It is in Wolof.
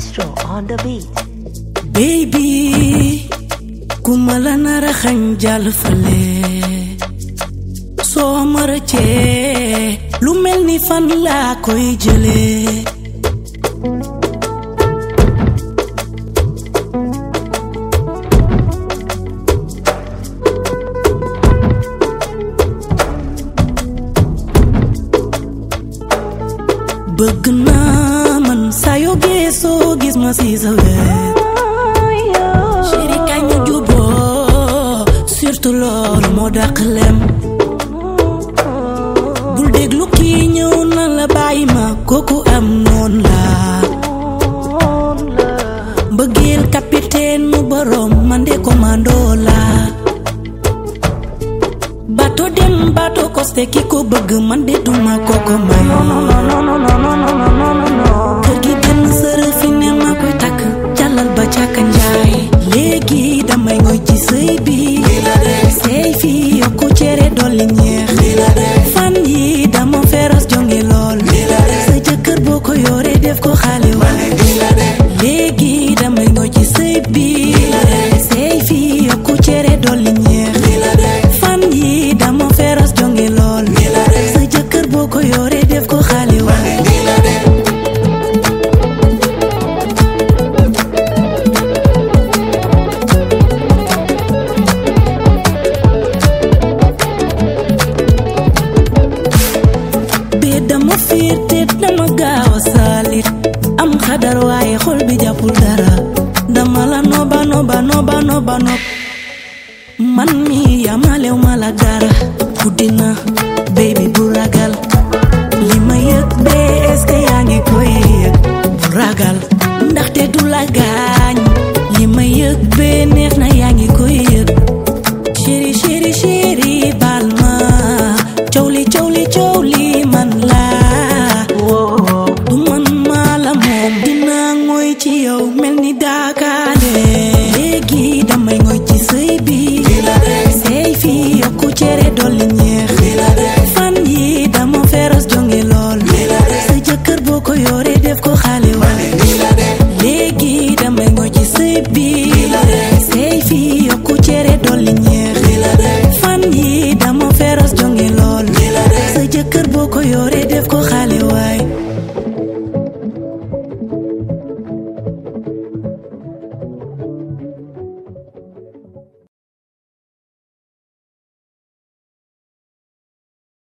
Maestro on the beat. baby ku ma la nar a xañ jàll fale soo ma rëccee lu mel ni fan laa koy jëlee bëgg naa man saa yoo geesoo gis ma si sa wet chéri kañ ñu juboo surtout loolu moo dàq lem bul déglu kii ñëw na la bàyyi ma kooku am noon la mbëggeel capitaine mu borom man de commando la bato dem bato costé ki ko bëgg man de duma koko may kër gi benn sërë fi ne ma koy takk jàllal ba càkka njaay léegi damay ngoy ci sëy bi sëy fi yokku cere dolli ñeex fan yi dama feros jonge lool sa jëkkër boo ko yore def ko xale wa léegi damay ngoy ci sëy bi sëy fi yokku cere dolli ñeex fan yi dama feros jonge lool sa jëkkër boo ko yore def ko xale wa bee dama fiir te dama gaaw a saalit am xadar waaye xol bi jàppul dara dama la noba noba noba noba nob man mi yamalew ma la dara guddina baby bu ragal li ma yëg bee est-ce que yaa ngi koy yëg bu ragal ndaxte du la gaañ li ma yëg bee neex na yaa ngi koy yëg chéri chéri chéri baal ma coow li coow li coow li man la du man maa la moom dinaa ngoy ci yow mel ni daakaale léegi damay ngoy ci sëy bi sëy fi yokku cere dolli ñeex fan yi dama feros jonge lool sa jëkkër boo ko yore def ko xale wa léegi damay ngoy ci sëy bi sëy fi yokku cere dolli ñeex fan yi dama feros jonge lool sa jëkkër boo ko yore